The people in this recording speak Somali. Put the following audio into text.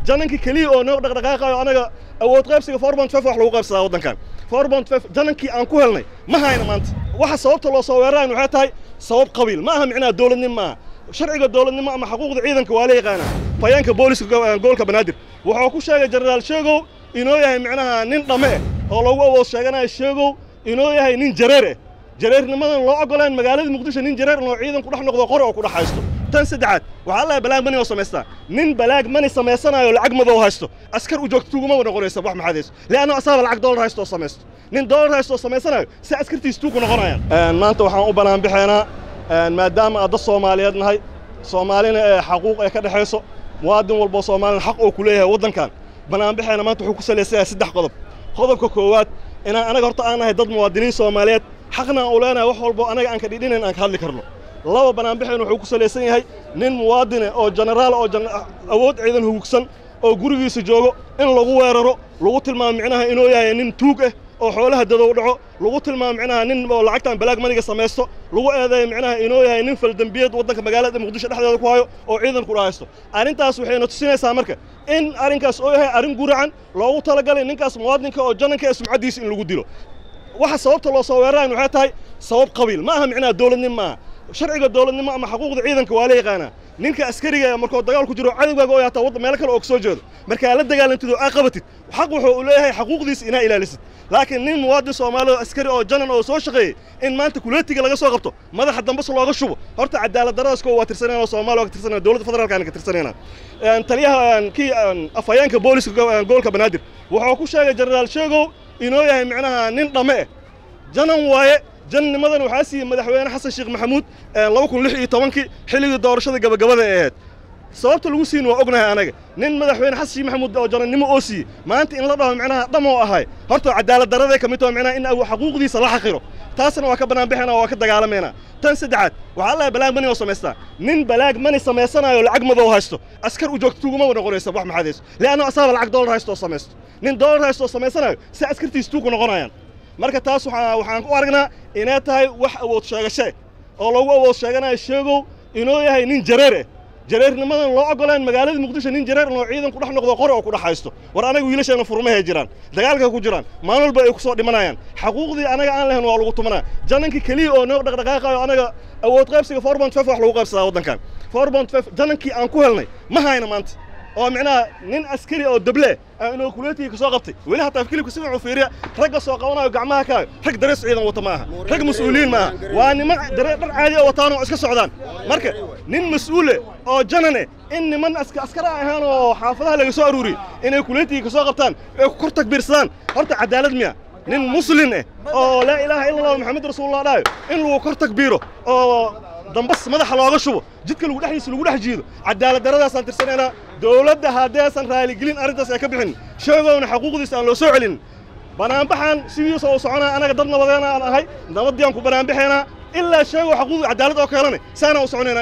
janankii keliya oo noo dhaqdhaqaaqayo anaga awood qaybsiga four point five wax lagu qaybsadaa waddankan four point five janankii aan ku helnay ma hayna maanta waxa sababta loo soo weerarayn waxay tahay sabab qabiil ma aha micnaha dowladnimo ma aha sharciga dowladnimo ama xuquuqda ciidanka waa la yaqaanaa fayaanka booliska gobolka banaadir wuxuu ku sheegay jenaraal sheegow inoo yahay micnaha nin dhamme eh oo lagu awood sheeganayo sheegow inoo yahay nin jareer eh jareernimadan loo ogolaan magaalada muqdisho nin jareer oo ciidan ku dhex noqdo qori oo ku dhex haysto tan saddexaad waxaa allaha balaag mani oo samaystaa nin balaag mani samaysanayo lacag madow haysto askar u joogto tuguma noqonaysa wax maxadayso leanno asaaba lacag dollar haysto oo samaysto nin dollar haysto oo samaysanayo si askartiis tuuku noqonayaan maanta waxaan u bannaan bixaynaa maadaama aad dad soomaaliyeed nahay soomaalina ee xaquuq ee ka dhexayso muwaadin walboo soomaalina xaq oo ku leeyahay waddankan banaanbixeena maanta wuxuu ku salaysan yahay saddex qodob qodobka koowaad inaan anaga horta aan nahay dad muwaadiniin soomaaliyeed xaqna aan u leenahay wax walbo anaga aan ka dhidhinayn aan ka hadli karno laba banaanbixeen wuxuu ku salaysan yahay nin muwaadine oo jenaraal oo awood ciidan hugugsan oo gurigiisa joogo in lagu weeraro lagu tilmaamo micnaha inuu yahay nin tuug ah oo xoolaha dadow dhaco lagu tilmaamo micnaha nin oo lacagtan balaag maniga samaysto lagu eedeeyo micnaha inuu yahay nin faldembiyeed waddanka magaalada muqdisho dhexdeeda ku hayo oo ciidan ku dhahaysto arrintaas waxayna tusinaysaa marka in arrinkaas oo yahay arrin guracan loogu talagalay ninkaas muwaadinka oo jananka ee sumcaddiisa in lagu dilo waxa sababta loo soo weerarayn waxay tahay sabab qabiil ma aha micnaha dowladnimo ma aha sharciga dowladnimo ama xuquuqda ciidanka waa la yaqaanaa ninka askariga markuu dagaal ku jiro cadowgaaga oo yaataa wadda meelo kale oo ka soo jeedo markaa la dagaalantid oo aa qabatid xaq wuxuu u leeyahay xaquuqdiisa inaa ilaalisid laakiin nin muwaadin soomaali oo askari oo janan oo soo shaqeeyey in maanta kuleetiga laga soo qabto madaxa dambas looga shubo horta cadaalad daradasko waa tirsanayna oo soomaaliya waa ka tirsanayna dowladda federaalkaana ka tirsanayna taliyaha kii afhayeenka booliska gobolka banaadir wuxuu ku sheegay jenaraal sheegow inoo yahay micnaha nin dhamme eh janan waaye jannimadan waxaa siiyey madaxweyne xasan sheekh maxamuud laba kun lix iyo tobankii xilligii doorashada gabagabada ee ahayd sababta lagu siin waa ognahay anaga nin madaxweyne xasan sheekh maxamuud oo janannimo oo siiyey maanta in la dhaho micnaha dhamoo ahay horta cadaalad darraday ka mid taho micnaha in xaquuqdiisa la xaqiro taasna waa ka bannaan bixina waa ka dagaalamaynaa tan saddexaad waxaa allaha balaag mani oo samaystaa nin balaag mani samaysanayo lacag madow haysto askar u joogto tuguma noqonaysa wax maxadayso leanno asaaba lacag dollar haysto oo samaysto nin dollar haysto oo samaysanayo si askartiis tuuku noqonayaan marka taas waxaan u aragnaa inay tahay wax awood sheegashe oo lagu awood sheeganayo sheegow inuu yahay nin jareer eh jareernimadan loo ogolaan magaalada muqdisho nin jareer oo ciidan ku dhex noqdo qori oo ku dhex haysto war anaga wiilasheena furmahay jiraan dagaalka ku jiraan maalin walba ay ku soo dhimanayaan xaquuqdii anaga aan lahayn waa lagu tumanaa janankii keliya oo noo dhaqdhaqaaqayo anaga awood qaybsiga four point five wax lagu qaybsadaa waddankan four point five janankii aan ku helnay ma hayna maanta oo micnaha nin askari oo dable ah inuu kuleetiga ka soo qabtay weli hataa kilibka si fiican u fiiriya ragga soo qabanayo gacmaha kaayo rag darees ciidan wata ma aha rag mas-uuliyiin ma aha waa niman daree dhar caadi oo wataan oo iska socdaan marka nin mas-uule oo janane in niman askara ahaan oo xaafadaha laga soo aruuriyey inay kuleetiga ka soo qabtaan ay ku kor takbiirsadaan horta cadaalad miya nin muslin eh oo laa ilaaha illa allah maxamed rasuulullah dhahayo in lagu kor takbiiro oo dambas madaxa looga shubo jidka lagu dhexdiisa lagu dhex jiido cadaalad daradaasaan tirsanaynaa dowladda haddaysan raaligelin arrintaas ay ka bixin sheegowna xaquuqdiisa aan loo soo celin banaanbaxan sidiisa uu soconaa anaga dad nabadeena aan ahay nabadii aan ku banaanbaxaynaa ilaa sheegow xaquuqda cadaalad oo keelane saana u soconaynaa